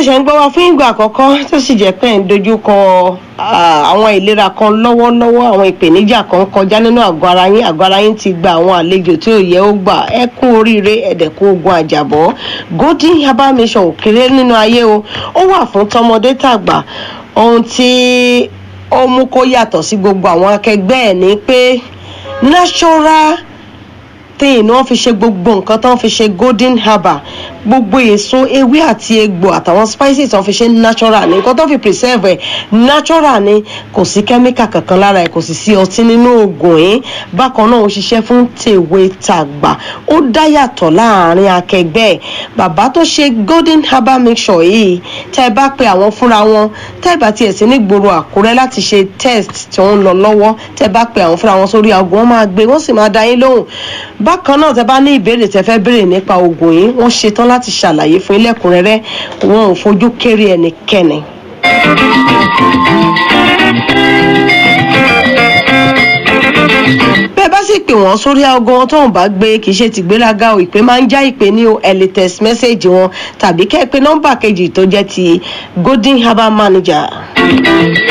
ṣẹ̀ṣẹ̀ ń gbọ́ wa fún ìgbà àkọ́kọ́ tó sì jẹ́ pé ẹ̀ ń dojúkọ àwọn ìlera kan lọ́wọ́lọ́wọ́ àwọn ìpèníjà kan kọjá nínú àgọ́ ara yín àgọ́ ara yín ti gba àwọn àlejò tí ò yẹ ó gbà ẹ kú oríire ẹ̀dẹ̀kú ogun àjàbọ̀ golden herbal mission ò kéré nínú ayé o ó wà fún tọmọdé tàgbà ohun tí ó mú kó yàtọ̀ sí gbogbo àwọn akẹgbẹ́ ẹ̀ ní pé natural thing wọ́n fi ṣe gbogbo nǹkan tó ń fi ṣe golden herbal gbogbo èso ewé àti egbò àtàwọn spices tó ń fi ṣe natural ni nǹkan tó fi preserve ẹ̀ natural ni kò sí chemical kankan lára ẹ̀ kò sì sí ọtí nínú oògùn yìí bákan náà ó ṣiṣẹ́ fún tèwe tàgbà ó dá yàtọ̀ láàrin akẹgbẹ́ ẹ̀ bàbá tó ṣe golden herbal mixture yìí tẹ́ ẹ bá pe àwọn fúnra wọn tẹ́ ẹ bá tiẹ̀ sí nígboro àkúrẹ́ láti ṣe test tí wọ́n ń lọ lọ́wọ́ tẹ́ ẹ bá pe àwọn fúnra wọn sórí aago wọn máa gbé wọ́n sì máa dá yín lóhùn bákan náà tẹ́ bá ní ìbéèrè tẹ́ fẹ́ béèrè nípa oògùn yìí wọ́n ṣetán láti ṣàlàyé fún ilẹ̀kùnrẹ́rẹ́ wọn ò fojú kéré ẹnikẹ́ni. bẹ́ẹ̀ bá sì pè wọ́n sórí aago wọn tóun bá gbé kì í ṣe tìgbéraga o ìpè máa ń já ìpè ní o ẹ̀ lè text message wọn tàbí kẹ́ ẹ pé nọ́mbà kejì tó jẹ́ ti golden herbal manager.